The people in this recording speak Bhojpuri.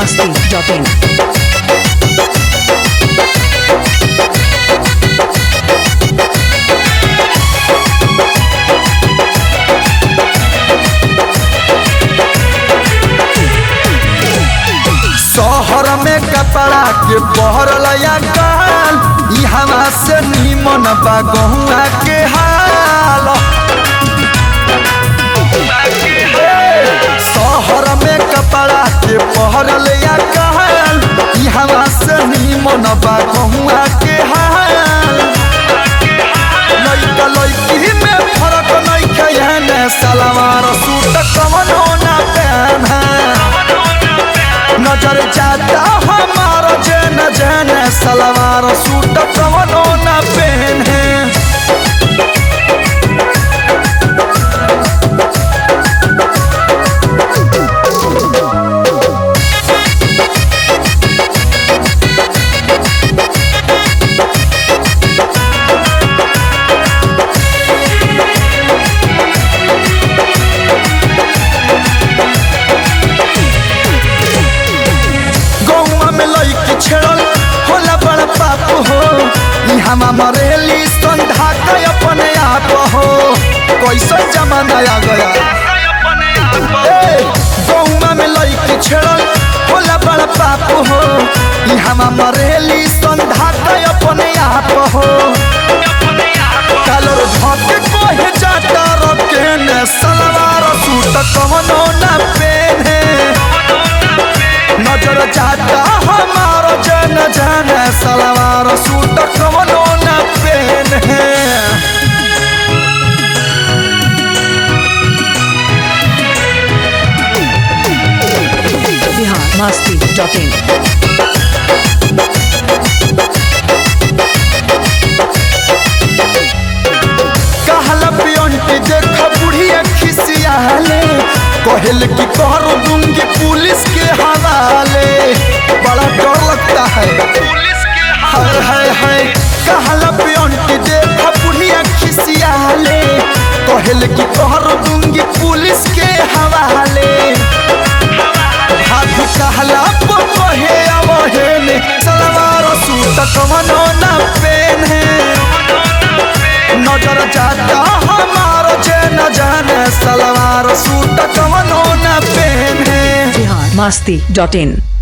masti.in. शहर में कपड़ा के बहरल या काल ई हवा से निमन बा गहुआ के हाल शहर में कपड़ा के बहरल या काल ई हवा से निमन बा गहुआ के हाल लइका लइकी में फरक नइखे एहने सलवार सूट कवनो ना पहना नजर जाता हमारा जन जन सलवार सूट कवनो न पहने गौवा में लइकी छेड़ल होला बड़ पाप हो ई हमा मरेली संधा के अपने आप हो कैसे जमाना आ गया ए, गौवा में लइकी छेड़ल होला बड़ पाप हो ई हमा मरेली संधा के अपने आप हो कालर धके कोहे जाता रकेने सलवार सूट कवनो ना पेने नजर जाता हमारा जन जन सलवार सूट कवनो न पहने Bihar masti.in. कहला पियंटी देख बुढ़िया खिसियाले कहल कि करो दूंगी पुलिस के हवाले बड़ा डर लगता है हाय हाय हाय कहला पियंटी देख बुढ़िया खिसियाले कहल कि करो दूंगी पुलिस के हवाले हाथ कहला पर कहे अवहेने सलवार सूट कवनो न पेने नजर जाता हमारो जे न जाने सलवार सूट कवनो न पहने Bihar masti.in.